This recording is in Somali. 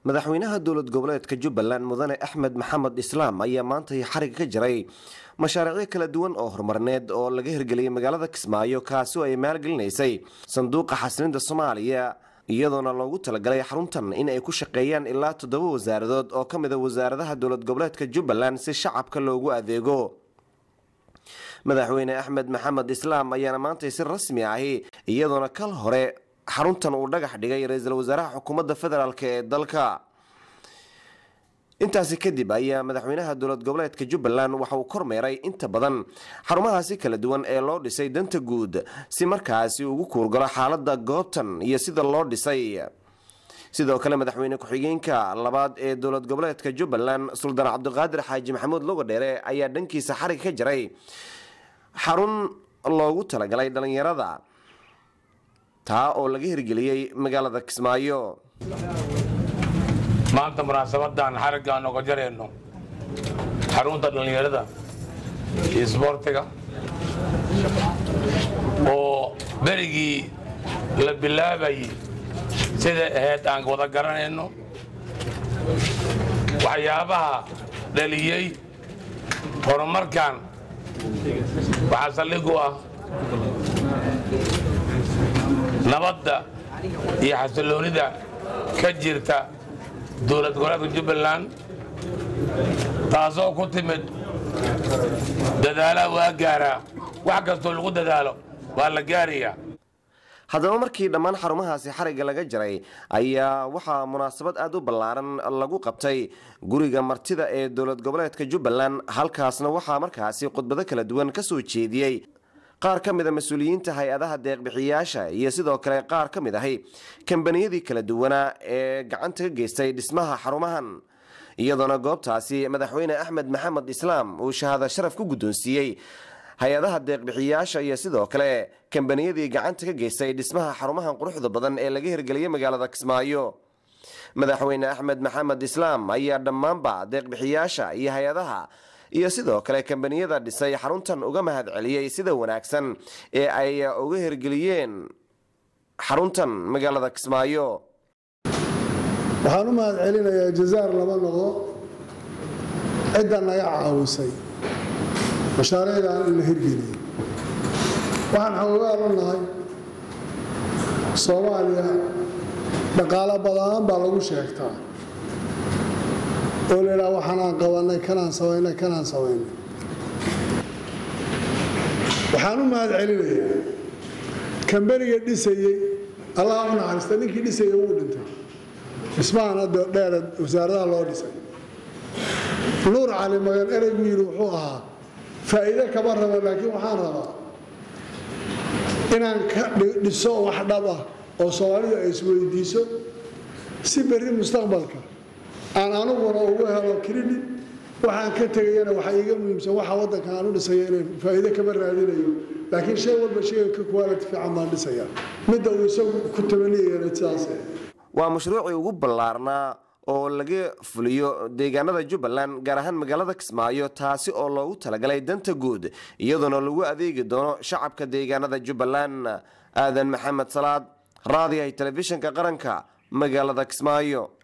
madaxweynaha dowlad goboleedka jubbaland mudane axmed maxamed islaam ayaa maanta xariga ka jiray mashaariicyo kala duwan oo horumarneed oo laga hirgeliyay magaalada kismaayo kaasi oo ay maalgelinaysay sanduuqa xasilinta soomaaliya iyadoona loogu talagalay xaruntan in ay ku shaqeeyaan ilaa toddoba wasaaradood oo ka mid a wasaaradaha dowlad goboleedka jubbaland si shacabka loogu adeego madaxweyne axmed maxamed islaam ayaana maantay si rasmi ahi iyadoona kal hore xaruntan uu dhagax dhigay ra-iisul wasaaraha xukuumadda federaalk ee dalka intaasi kadib ayaa madaxweynaha dowlad goboleedka jubbaland waxa uu kormeeray inta badan xarumahaasi kala duwan ee loo dhisay danta guud si markaasi ugu kuurgalo xaalada goobtan iyo sida loo dhisay sidoo kale madaxweyne ku-xigeenka labaad ee dowlad goboleedka jubbaland suldaan cabdiqaadir xaaji maxamuud logodheere ayaa dhankiisa xarig ka jaray xarun loogu talagalay dhalinyarada taa oo laga hirgeliyey magaalada kismaayo maanta munaasabadan xarigga aan oga jarayno xarunta dhallinyarada iyo isboortiga oo berigii la bilaabayay sida ahayd aan wada garanayno waxyaabaha dhaliyey horumarkan waxaa saldhig u ah nabadda iyo xasiloonida ka jirta dowlad goboleedka jubbaland taasoo ku timid dadaalaha waa gaaraa wax kastoo lagu dadaalo waa la gaarayaa haddaba markii dhammaan xarumahaasi xarigga laga jaray ayaa waxaa munaasabad aada u ballaaran lagu qabtay guriga martida ee dowlad goboleedka jubbaland halkaasna waxaa markaasi khudbado kala duwan ka soo jeediyey qaar ka mid a mas-uuliyiinta hay-adaha deeqbixiyayaasha iyo sidoo kale qaar ka mid ahi kambaniyadii kala duwanaa ee gacanta ka geystay dhismaha xarumahan iyadoona goobtaasi madaxweyne axmed maxamed islaam uu shahaado sharaf ku guddoonsiiyey hay-adaha deeqbixiyayaasha iyo sidoo kale kambaniyadii gacanta ka geystay dhismaha xarumahan quruxda badan ee laga hirgeliyey magaalada kismaayo madaxweyne axmed maxamed islaam ayaa dhammaanba deeqbixiyayaasha iyo hay-adaha iyo sidoo kale kambaniyada dhisay xaruntan uga mahad celiyey sida wanaagsan ee ay uga hirgeliyeen xaruntan magaalada kismaayo waxaan u mahad celinayaa jazaar lama noqdo cidda naga caawisay mashaariicdan in la hirgeliyey waxaan xoogaan u nahay soomaaliya dhaqaalo badaan baa lagu sheegtaa oo laydhaha waxaanaan qabanay kanaan samaynay kanaan samaynay waxaan u mahad celinayaa kambaniga dhisayey allah u naxariista ninkii dhisayey wuu dhintay dhismahan hadda dheera wasaaradaha loo dhisay nuur cali magan ereygu yidhi wuxuu ahaa faa'iide kama rabo laakiin waxaan rabaa inaan ka dhiso wax dhab ah oo soomaalidu ay isweydiiso si berri mustaqbalka aan aniguna ugu helo credit waxaan ka tegayana waxa iiga muhiimsan waxa waddanka aan u dhisaya inaan faa'iide kama raadinayo laakiin shay walba shayga ka quality fiican baan dhisaya midda uu isagu ku tabaniyayana sidaas waa mashruucii ugu ballaarnaa oo laga fuliyo deegaanada jubbaland gaar ahaan magaalada kismaayo taasi oo loogu talagalay danta guud iyadoona lagu adeegi doono shacabka deegaanada jubbaland aadan maxamed salaad raadiyahay telefishinka qaranka magaalada kismaayo